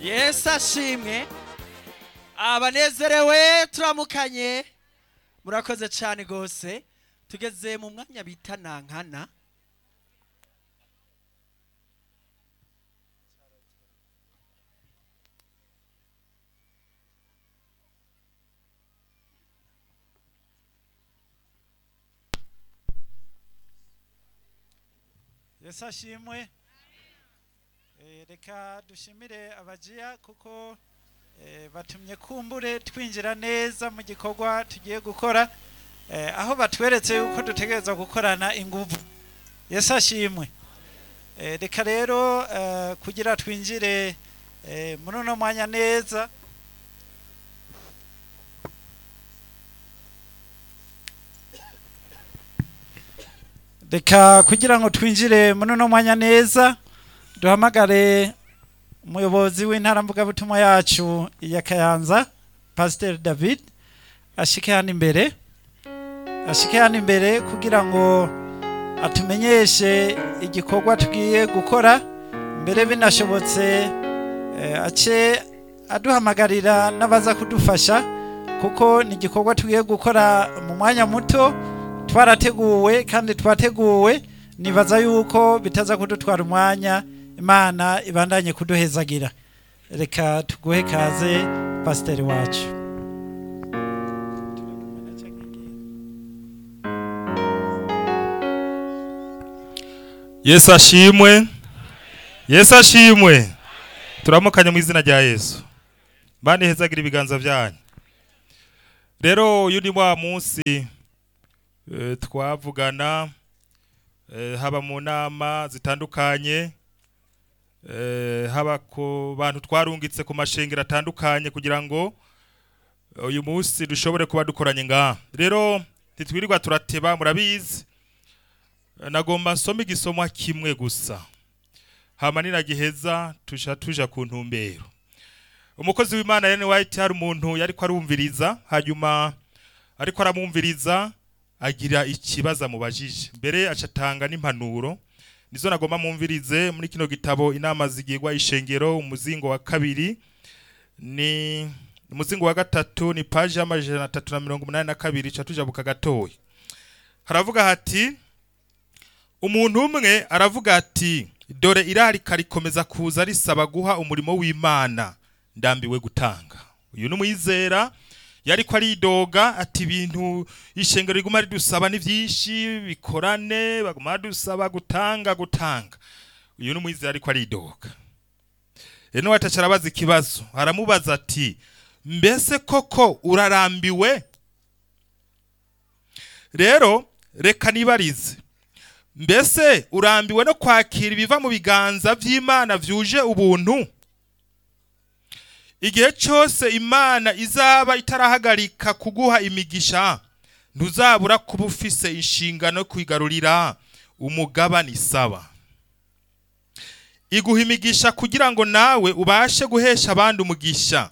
yesu ashimwe abanezerewe turamukanye murakoze cyane rwose tugeze mu mwanya bita nankana yesu ashimwe Eh, reka dushimire abajiya kuko eh, batumye kumbure twinjira neza mu gikorwa tugiye gukora eh, aho batweretse yuko dutegereza gukorana inguvu yesu ashimwe Eh, reka rero eh, kugira twinjire eh, muri uno mwanya neza reka kugira ngo twinjire muri uno mwanya neza duhamagare umuyobozi w'intara mvugabutumwa yacu ya kayanza pasiteri david ashike hano imbere ashike hano imbere kugira ngo atumenyeshe igikorwa tugiye gukora mbere binashobotse eh, ace aduhamagarira n'abaza kudufasha kuko ni igikorwa tugiye gukora mu mwanya muto twarateguwe kandi twateguwe nibaza yuko bitaza kudutwara umwanya imana ibandanye kuduhezagira reka tuguhe kaze pasiteri wacu yesu ashimwe yesu ashimwe turamukanye mu izina rya yesu bane hezagira ibiganza byanyu rero uyu ni wa munsi eh, twavugana eh, haba mu nama zitandukanye eh, haba ku bantu twarungitse ku mashengero atandukanye kugira ngo uyu munsi dushobore kuba dukoranye ngaha rero ntitwirirwa turateba murabizi nagomba nsome igisomwa kimwe gusa hama ninagiheza tuja tuja ku ntumbero umukozi w'imana Ellen White hari umuntu yariko arumviriza hanyuma ariko aramwumviriza agira ikibazo amubajije mbere acatanga n'impanuro nizo nagomba mwumvirize muri kino gitabo inama zigirwa ishengero umuzingo wa kabiri ni umuzingo wa gatatu ni paji y'amajana atatu na mirongo umunani na kabiri ca tujabuka gatoya haravuga hati umuntu umwe aravuga ati dore irarika rikomeza kuza risaba guha umurimo w'imana ndambiwe gutanga uyu ni umwizera yariko aridoga ati ibintu ishengero riguma ridusaba ni vyinshi bikorane baguma badusaba gutanga gutanga uyu ni umwizera ariko aridoga rero wataca arabaza ikibazo aramubaza ati mbese koko urarambiwe rero reka nibarize mbese urambiwe no kwakira ibiva mu biganza by'imana byuje ubuntu igihe cyose imana izaba itarahagarika kuguha imigisha ntuzabura kuba ufise inshingano yo kwigarurira umugabane isaba iguha imigisha kugira ngo nawe ubashe guhesha abandi umugisha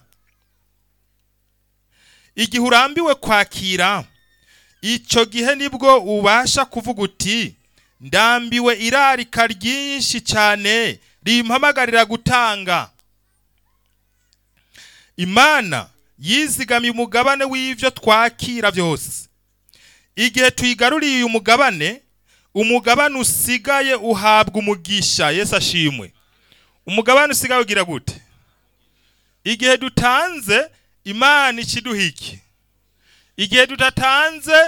igihe urambiwe kwakira icyo gihe nibwo ubasha kuvuga uti ndambiwe irarika ryinshi cyane rimpamagarira gutanga imana yizigamiye umugabane w'ibyo twakira byose igihe tuyigaruriye uyu mugabane umugabane usigaye uhabwa umugisha yesu ashimwe umugabane usigaye ugira gute igihe dutanze imana ikiduha iki igihe tudatanze